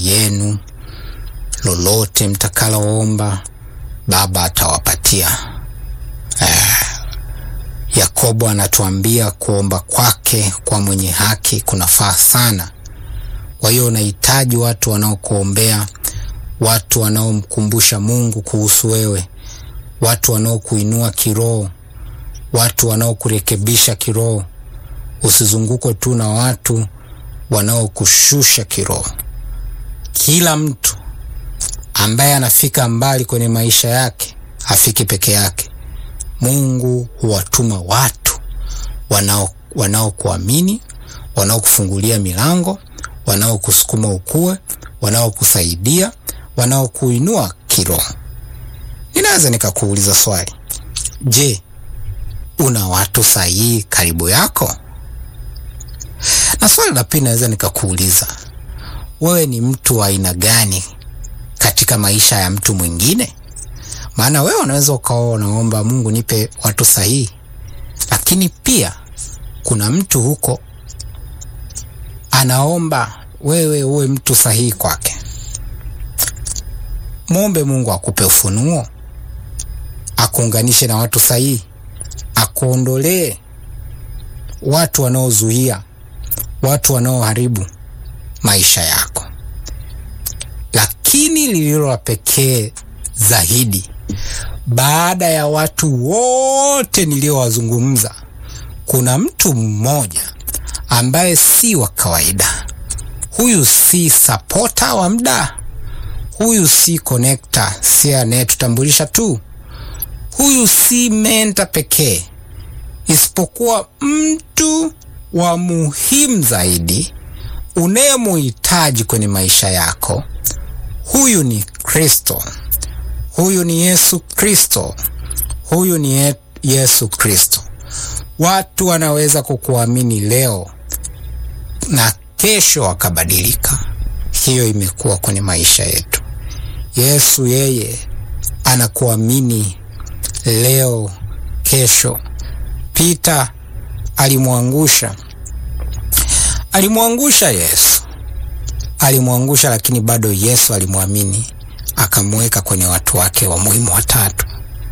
yenu, lolote mtakaloomba Baba atawapatia. Eh, Yakobo anatuambia kuomba kwake kwa mwenye haki kunafaa sana. Kwa hiyo unahitaji watu wanaokuombea, watu wanaomkumbusha Mungu kuhusu wewe, watu wanaokuinua kiroho, watu wanaokurekebisha kiroho. Usizungukwe tu na watu wanaokushusha kiroho. Kila mtu ambaye anafika mbali kwenye maisha yake hafiki peke yake. Mungu huwatuma watu wanao wanaokuamini, wanaokufungulia milango, wanaokusukuma ukue, wanaokusaidia, wanaokuinua kiroho. Ninaweza nikakuuliza swali, je, una watu sahihi karibu yako? Na swali la pili naweza nikakuuliza, wewe ni mtu wa aina gani katika maisha ya mtu mwingine? Maana wewe unaweza ukawa unaomba Mungu, nipe watu sahihi, lakini pia kuna mtu huko anaomba wewe uwe mtu sahihi kwake. Mwombe Mungu akupe ufunuo, akuunganishe na watu sahihi, akuondolee watu wanaozuia, watu wanaoharibu maisha yako. Lakini lililo la pekee zaidi, baada ya watu wote niliowazungumza, kuna mtu mmoja ambaye si wa kawaida. Huyu si sapota wa muda, huyu si konekta, si anayetutambulisha tu, huyu si menta pekee, isipokuwa mtu wa muhimu zaidi unayemuhitaji kwenye maisha yako. Huyu ni Kristo, huyu ni Yesu Kristo, huyu ni Ye Yesu Kristo. Watu wanaweza kukuamini leo na kesho wakabadilika. Hiyo imekuwa kwenye maisha yetu. Yesu yeye anakuamini leo, kesho. Pita alimwangusha, alimwangusha Yesu, alimwangusha, lakini bado Yesu alimwamini, akamweka kwenye watu wake wa muhimu watatu.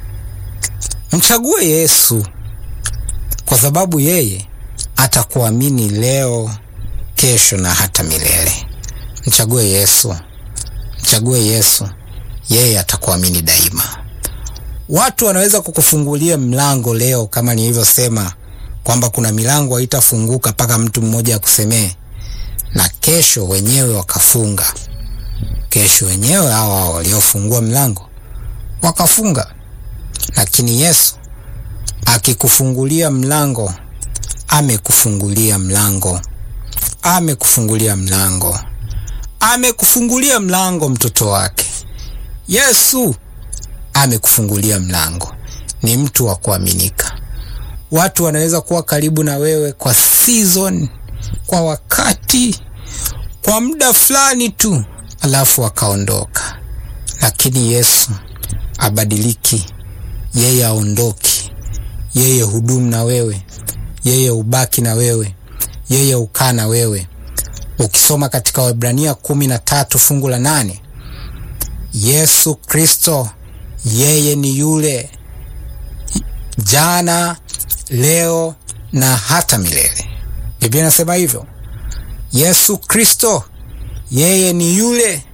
Mchague Yesu kwa sababu yeye atakuamini leo, kesho na hata milele. Mchague Yesu, mchague Yesu, yeye atakuamini daima. Watu wanaweza kukufungulia mlango leo, kama nilivyosema kwamba kuna milango haitafunguka mpaka mtu mmoja akusemee, na kesho wenyewe wakafunga. Kesho wenyewe hawa hao waliofungua mlango wakafunga, lakini Yesu akikufungulia mlango, amekufungulia mlango, amekufungulia mlango, amekufungulia mlango, mtoto wake Yesu amekufungulia mlango. Ni mtu wa kuaminika. Watu wanaweza kuwa karibu na wewe kwa season, kwa wakati, kwa muda fulani tu, alafu wakaondoka, lakini Yesu abadiliki. Yeye aondoki, yeye hudumu na wewe, yeye ubaki na wewe, yeye ukaa na wewe. Ukisoma katika Waebrania kumi na tatu fungu la nane Yesu Kristo yeye ni yule jana, leo na hata milele. Biblia inasema hivyo. Yesu Kristo yeye ni yule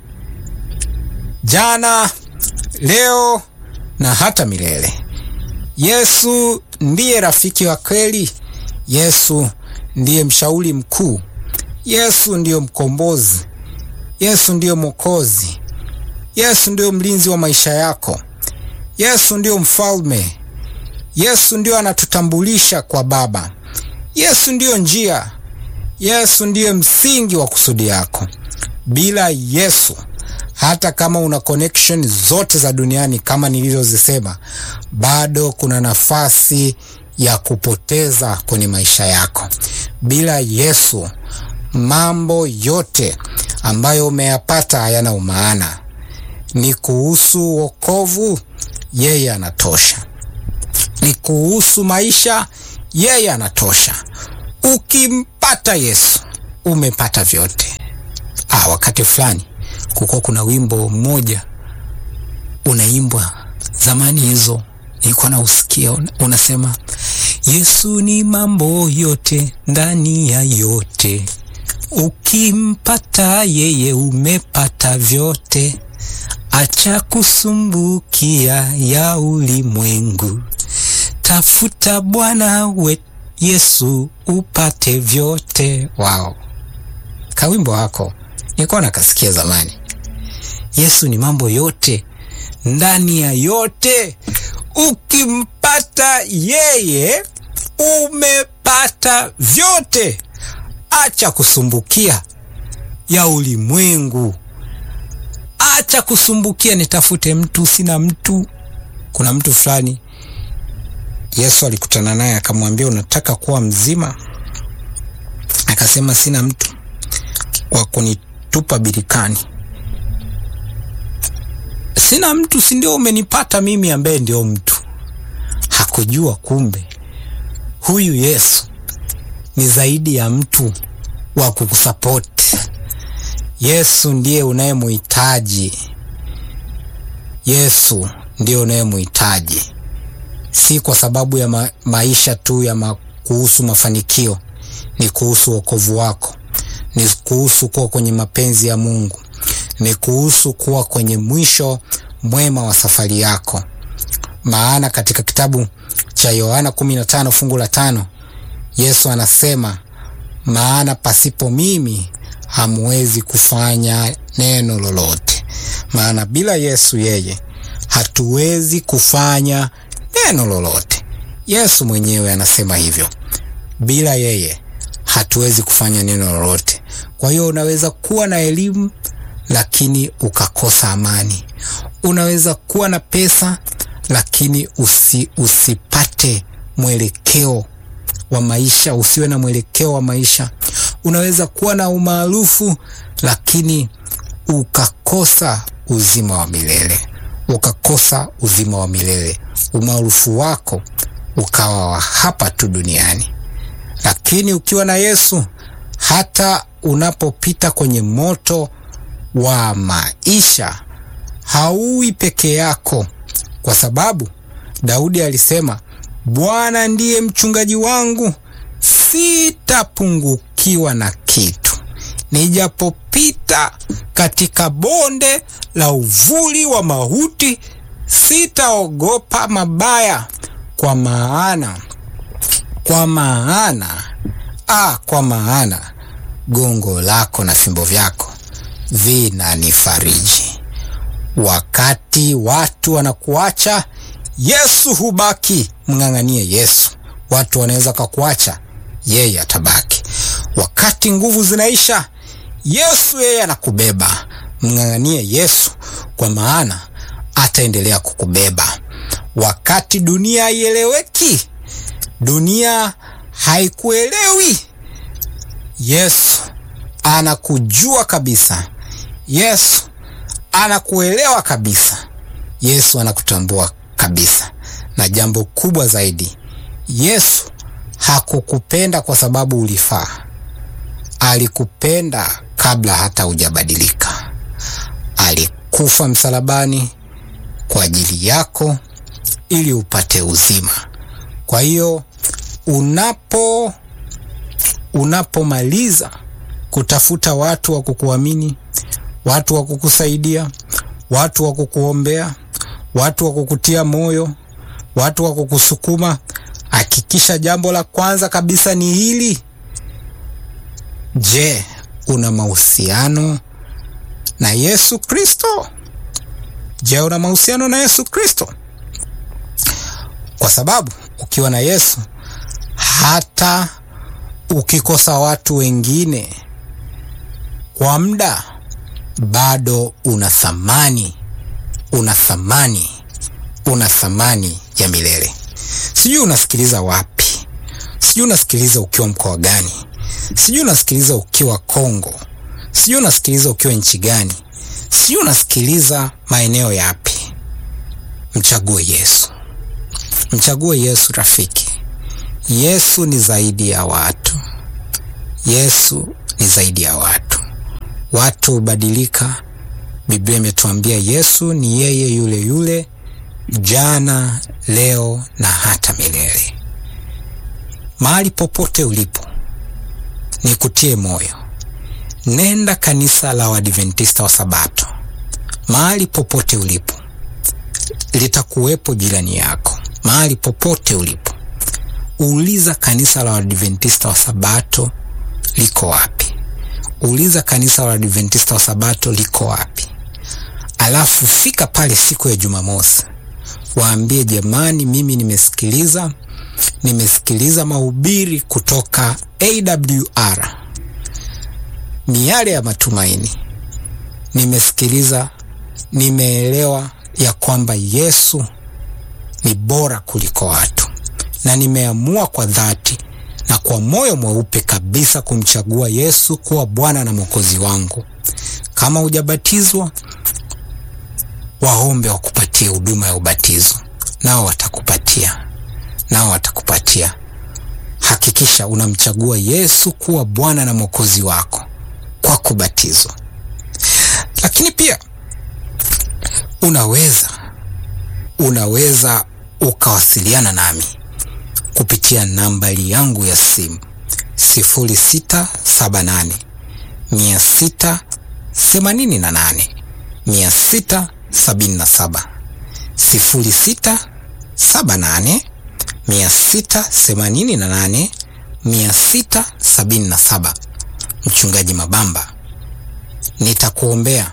jana, leo na hata milele. Yesu ndiye rafiki wa kweli. Yesu ndiye mshauri mkuu. Yesu ndiyo mkombozi. Yesu ndiyo mwokozi. Yesu ndiyo mlinzi wa maisha yako. Yesu ndiyo mfalme. Yesu ndiyo anatutambulisha kwa Baba. Yesu ndiyo njia. Yesu ndiyo msingi wa kusudi yako. Bila Yesu, hata kama una connection zote za duniani kama nilizozisema, bado kuna nafasi ya kupoteza kwenye maisha yako. Bila Yesu, mambo yote ambayo umeyapata hayana umaana. Ni kuhusu wokovu, yeye anatosha. Ni kuhusu maisha, yeye anatosha. Ukimpata Yesu umepata vyote. Ah, wakati fulani kukuwa kuna wimbo mmoja unaimbwa zamani hizo, nilikuwa nausikia unasema, Yesu ni mambo yote ndani ya yote, ukimpata yeye umepata vyote, acha kusumbukia ya ulimwengu, tafuta Bwana we Yesu upate vyote. Wao kawimbo wako nilikuwa nakasikia zamani. Yesu ni mambo yote ndani ya yote, ukimpata yeye umepata vyote, acha kusumbukia ya ulimwengu, acha kusumbukia nitafute mtu, sina mtu. Kuna mtu fulani Yesu alikutana naye akamwambia, unataka kuwa mzima? Akasema, sina mtu wa kunitupa birikani sina mtu, si ndio umenipata mimi ambaye ndio mtu. Hakujua kumbe huyu Yesu ni zaidi ya mtu wa kukusapoti. Yesu ndiye unayemuhitaji, Yesu ndiye unayemuhitaji, si kwa sababu ya ma maisha tu ya ma kuhusu mafanikio, ni kuhusu wokovu wako, ni kuhusu kuwa kwenye mapenzi ya Mungu ni kuhusu kuwa kwenye mwisho mwema wa safari yako. Maana katika kitabu cha Yohana 15 fungu la tano Yesu anasema, maana pasipo mimi hamuwezi kufanya neno lolote. Maana bila Yesu yeye hatuwezi kufanya neno lolote. Yesu mwenyewe anasema hivyo, bila yeye hatuwezi kufanya neno lolote. Kwa hiyo unaweza kuwa na elimu lakini ukakosa amani. Unaweza kuwa na pesa lakini usi, usipate mwelekeo wa maisha, usiwe na mwelekeo wa maisha. Unaweza kuwa na umaarufu lakini ukakosa uzima wa milele, ukakosa uzima wa milele. Umaarufu wako ukawa wa hapa tu duniani, lakini ukiwa na Yesu, hata unapopita kwenye moto wa maisha hauwi peke yako, kwa sababu Daudi alisema, Bwana ndiye mchungaji wangu, sitapungukiwa na kitu. Nijapopita katika bonde la uvuli wa mauti, sitaogopa mabaya, kwa maana kwa maana ah, kwa maana gongo lako na fimbo vyako vinanifariji. Wakati watu wanakuacha, Yesu hubaki. Mng'ang'anie Yesu. Watu wanaweza kakuacha, yeye atabaki. Wakati nguvu zinaisha, Yesu yeye anakubeba. Mng'ang'anie Yesu, kwa maana ataendelea kukubeba. Wakati dunia haieleweki, dunia haikuelewi, Yesu anakujua kabisa. Yesu anakuelewa kabisa. Yesu anakutambua kabisa, na jambo kubwa zaidi, Yesu hakukupenda kwa sababu ulifaa. Alikupenda kabla hata hujabadilika. Alikufa msalabani kwa ajili yako ili upate uzima. Kwa hiyo unapo unapomaliza kutafuta watu wa kukuamini, watu wa kukusaidia, watu wa kukuombea, watu wa kukutia moyo, watu wa kukusukuma, hakikisha jambo la kwanza kabisa ni hili. Je, una mahusiano na Yesu Kristo? Je, una mahusiano na Yesu Kristo? Kwa sababu ukiwa na Yesu hata ukikosa watu wengine kwa muda, bado una thamani, una thamani, una thamani ya milele. Sijui unasikiliza wapi, sijui unasikiliza ukiwa mkoa gani, sijui unasikiliza ukiwa Kongo, sijui unasikiliza ukiwa nchi gani, sijui unasikiliza maeneo yapi. Mchague Yesu, mchague Yesu rafiki. Yesu ni zaidi ya watu. Yesu ni zaidi ya watu. Watu hubadilika, Biblia imetuambia Yesu ni yeye yule yule jana, leo na hata milele. Mahali popote ulipo, nikutie moyo, nenda kanisa la Waadventista wa Sabato. Mahali popote ulipo, litakuwepo jirani yako. Mahali popote ulipo, uliza kanisa la Waadventista wa Sabato liko wapi? Uliza kanisa la Waadventista wa Sabato liko wapi? Alafu fika pale siku ya Jumamosi, waambie jamani, mimi nimesikiliza nimesikiliza mahubiri kutoka AWR miale ya matumaini. Nimesikiliza, nimeelewa ya kwamba Yesu ni bora kuliko watu, na nimeamua kwa dhati na kwa moyo mweupe kabisa kumchagua Yesu kuwa Bwana na Mwokozi wangu. Kama hujabatizwa, waombe wakupatie huduma ya ubatizo, nao watakupatia nao watakupatia. Hakikisha unamchagua Yesu kuwa Bwana na Mwokozi wako kwa kubatizwa. Lakini pia unaweza unaweza ukawasiliana nami kupitia nambari yangu ya simu sifuri sita saba nane mia sita themanini na nane mia sita sabini na saba sifuri sita saba nane mia sita themanini na nane mia sita sabini na saba. Mchungaji Mabamba, nitakuombea,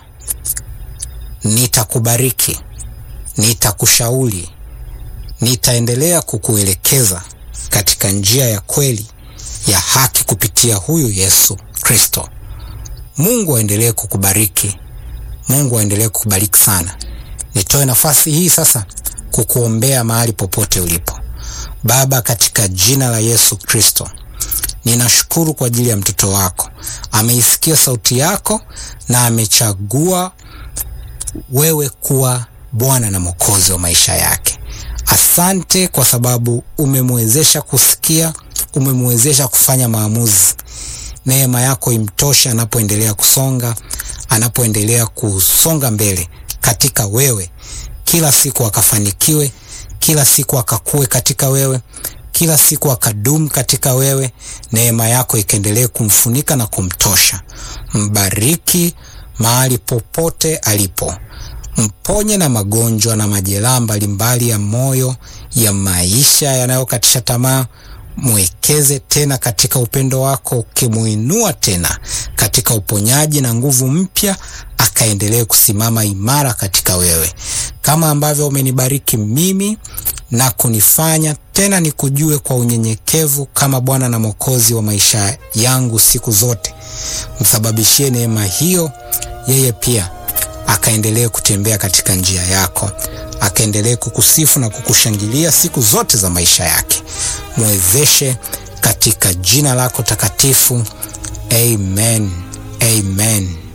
nitakubariki, nitakushauri, nitaendelea kukuelekeza katika njia ya kweli ya haki kupitia huyu Yesu Kristo. Mungu aendelee kukubariki, Mungu aendelee kukubariki sana. Nitoe nafasi hii sasa kukuombea mahali popote ulipo. Baba, katika jina la Yesu Kristo, ninashukuru kwa ajili ya mtoto wako. Ameisikia sauti yako na amechagua wewe kuwa Bwana na Mwokozi wa maisha yake. Asante kwa sababu umemwezesha kusikia, umemwezesha kufanya maamuzi. Neema yako imtosha anapoendelea kusonga, anapoendelea kusonga mbele katika wewe, kila siku akafanikiwe kila siku akakue katika wewe, kila siku akadumu katika wewe. Neema yako ikaendelee kumfunika na kumtosha. Mbariki mahali popote alipo, mponye na magonjwa na majeraha mbalimbali ya moyo, ya maisha yanayokatisha tamaa. Mwekeze tena katika upendo wako, ukimuinua tena katika uponyaji na nguvu mpya, akaendelee kusimama imara katika wewe, kama ambavyo umenibariki mimi na kunifanya tena nikujue kwa unyenyekevu kama Bwana na Mwokozi wa maisha yangu siku zote. Msababishie neema hiyo yeye pia akaendelee kutembea katika njia yako, akaendelee kukusifu na kukushangilia siku zote za maisha yake. Mwezeshe katika jina lako takatifu. Amen, amen.